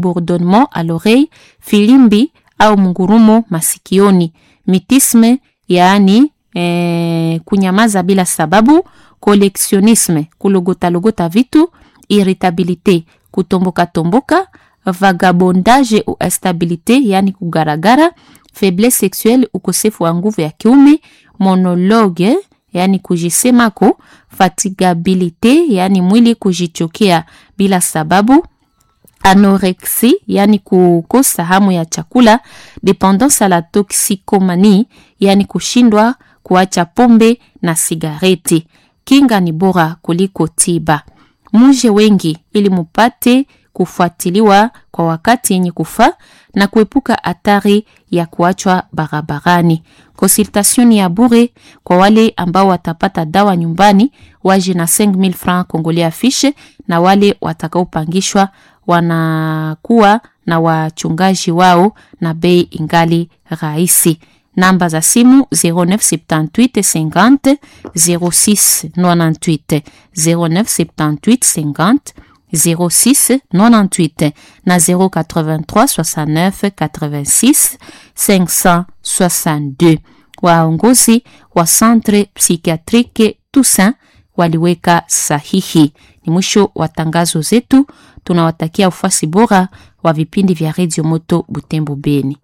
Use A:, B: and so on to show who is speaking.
A: bourdonnement à l'oreille, filimbi au mungurumo masikioni, mitisme yaani eh, kunyamaza bila sababu, koleksionisme kulogotalogota vitu, irritabilite kutomboka tomboka, vagabondage ou instabilite yaani kugaragara, faiblesse sexuelle ukosefu wa nguvu ya kiume, monologue yaani kujisemako, fatigabilite yaani mwili kujichokea bila sababu, anorexie yaani kukosa hamu ya chakula, dependance à la toxicomanie yaani kushindwa kuacha pombe na sigareti. Kinga ni bora kuliko tiba. Muje wengi ili mupate kufuatiliwa kwa wakati yenye kufaa na kuepuka hatari ya kuachwa barabarani. Consultation ya bure kwa wale ambao watapata dawa nyumbani, waje na 5000 francs congolais afishe, na wale watakaopangishwa wanakuwa na wachungaji wao na bei ingali rahisi. Namba za simu 0978 50 06 98 0978 50 06 98 na 083 69 86 562. Waongozi wa Centre Psychiatrique Toussaint waliweka sahihi. Ni mwisho wa tangazo zetu. Tunawatakia ufuasi bora wa vipindi vya Radio Moto Butembo Beni.